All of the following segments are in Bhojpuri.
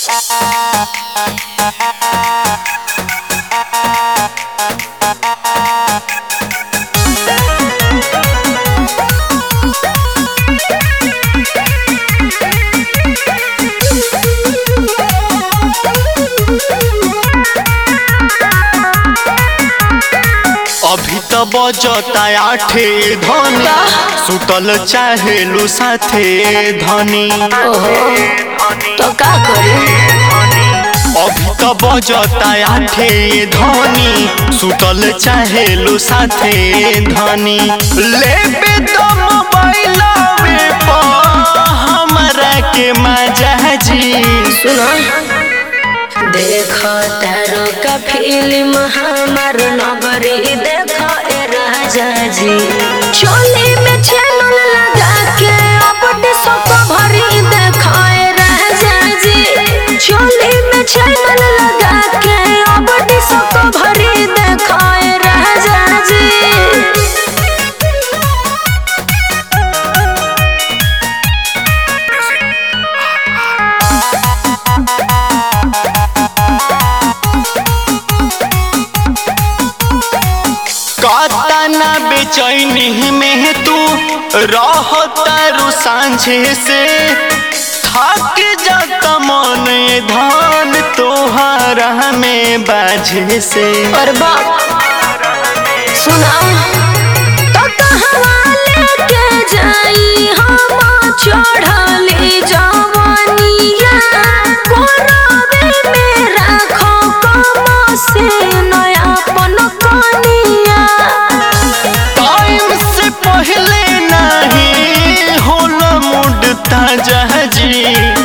अभी त बजता आठे धनी सुतल चाहेलू साथे धनी तो का करी अभी त बजता आठे धनी सुतल चाहेलू साथे धनी लेबे तो मोबाइलवे पर हमरा के मजा जी सुनो देखो तारो का फिल्म हमार नगरी देखो ए राजा जी चोली में चैनल लगा के अपने सब भरी देखो ए राजा जी चोली में चैनल लगा के अपने सब भरी देखो ए राजा जी कातना बेचैनी में तू रहतारू सांझे से थक जाता मन धान तोहरा में बाझे से और बाप सुनाओ तो कहवा लेके जाई हम चढ़ली जवानिया कोरावे में राखो कम से नयापन कनिया टाइम से पहले नहीं होला मूड ताजा जी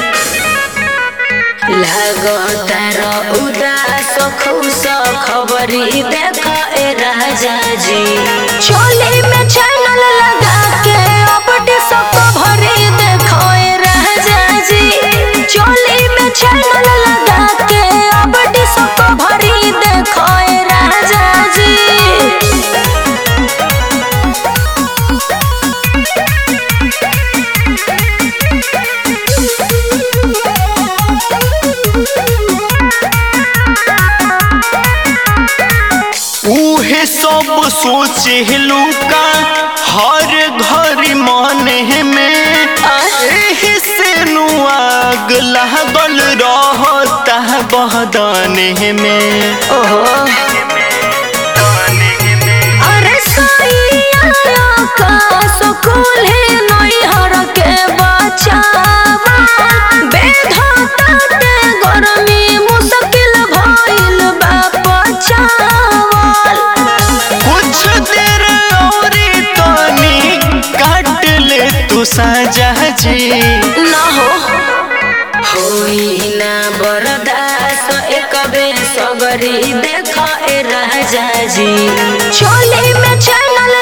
लागो तारो उदास खुश खबरी देख ए राजा जी चोली में चैनल लगा के अपने सब भरी देखो ए राजा जी चोली में चैनल लगा के अपने सब भरी देखो ए राजा जी उहे सब सोचेलू का हर घर मन में एही से नु आग लागल रहता बहदाने में ओहो अरे सैया का सुकुल है नैहर के बचावा बेधता ते गरमी मुश्किल भइल बा बचावल कुछ देर औरी तनी काट ले तू साजा जी ना हो होई ना बरदास एक बेर सगरी देख ए राजा जी चोली में चैनल